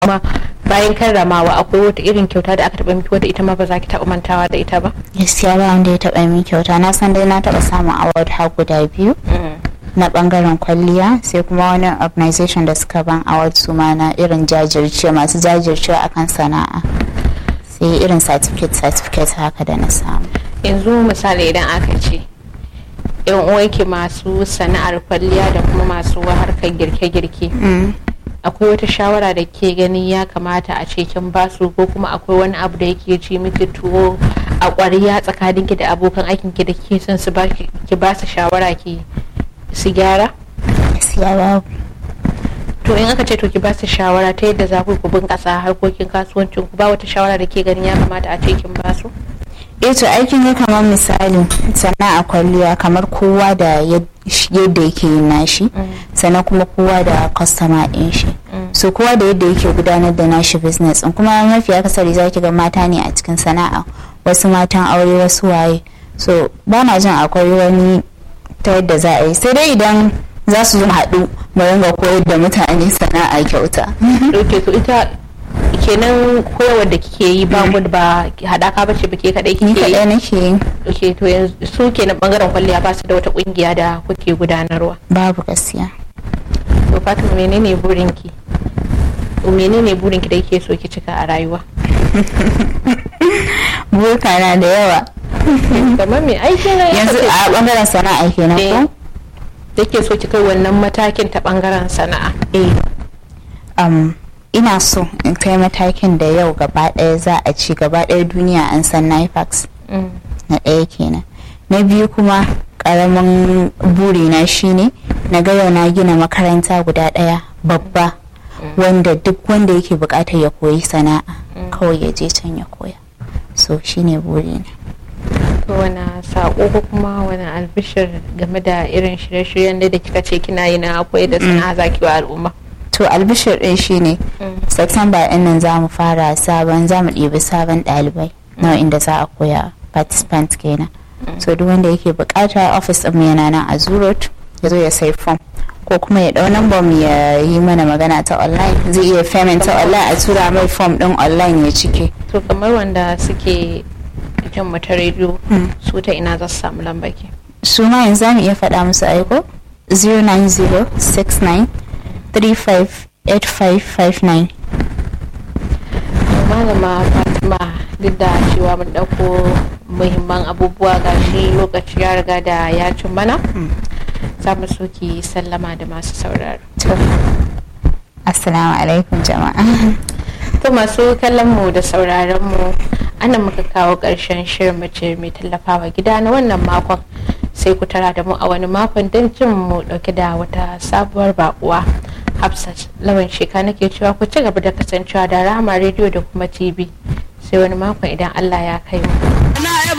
kuma bayan karramawa akwai wata irin kyauta da aka taba miki wadda ita ma ba za ki taba mantawa da ita ba gaskiya ba wanda ya taba min kyauta na san dai na taba samun award har guda biyu na bangaren kwalliya sai kuma wani organization da suka ban award su ma na irin jajirce masu jajircewa akan sana'a sai irin certificate certificate haka da na samu yanzu misali idan aka ce yan uwanki masu sana'ar kwalliya da kuma masu harkar girke-girke akwai wata shawara da ke gani ya kamata a ce kin basu ko kuma akwai wani abu da yake ci miki tuwo a ƙwariya tsakaninki da abokan aikinki da ke son su ki ba su shawara ki su gyara gaskiya babu to in aka ce to ki ba su shawara ta yadda za ku ku bunƙasa harkokin kasuwancin ku ba wata shawara da ke gani ya kamata a ce kin ba su eh to aikin ya kamar misali sana'a kwalliya kamar kowa da yadda yake yin nashi sannan kuma kowa da kwastama ɗin shi so kowa da yadda yake gudanar da nashi business in kuma mafi akasari za ki ga mata ne a cikin sana'a wasu matan aure wasu waye so ba na jin akwai wani ta yadda za a yi sai dai idan za su haɗu mu ringa koyar da mutane sana'a kyauta ok so ita kenan koyarwar da kike yi ba mu ba hadaka bace ba ke kadai ni kike yi kaɗai nake yi ok to yanzu su kenan bangaren kwalliya ba su da wata kungiya da kuke gudanarwa babu gaskiya to fatima menene burinki menene burinki da yake so ki cika a rayuwa burka na da yawa kamar me aiki na yanzu a bangaren sana'a kenan ko da ke so ki kai wannan matakin ta bangaren sana'a eh um, ina so in kai matakin da yau gaba ɗaya za a ci gaba ɗaya duniya an san nifax na ɗaya kenan na biyu kuma ƙaramin burina shine na ga yau na gina makaranta guda ɗaya babba wanda duk wanda yake buƙatar ya koyi sana'a kawai ya je can ya koya so shine burina to wani sako ko kuma wani albishir game da irin shirye-shiryen da kika ce kina yi na koyar da sana'a zaki wa al'umma to albishir ɗin shine september ɗin nan za mu fara sabon za mu ɗibi sabon ɗalibai na inda za a koya participant kenan so duk wanda yake bukata office ɗin yana nan a zurot ya zo ya sai form ko kuma ya ɗau number mu ya yi mana magana ta online zai iya payment ta online a tura mai form ɗin online ya cike to kamar wanda suke jin mu ta rediyo su ta ina za su samu lambaki su ma yanzu za mu iya faɗa musu aiko 09069 358559 malama fatima duk da cewa mun ɗauko muhimman abubuwa ga shi lokaci ya riga da ya cin mana za mu so ki sallama da masu sauraro to assalamu alaikum jama'a to masu kallon mu da sauraron mu ana muka kawo ƙarshen shirin mace mai tallafawa gida na wannan makon sai ku tara da mu a wani makon don jin mu dauke da wata sabuwar bakuwa hafsat lawan sheka nake cewa ku ci gaba da kasancewa da rama rediyo da kuma tv sai wani makon idan allah ya kai mu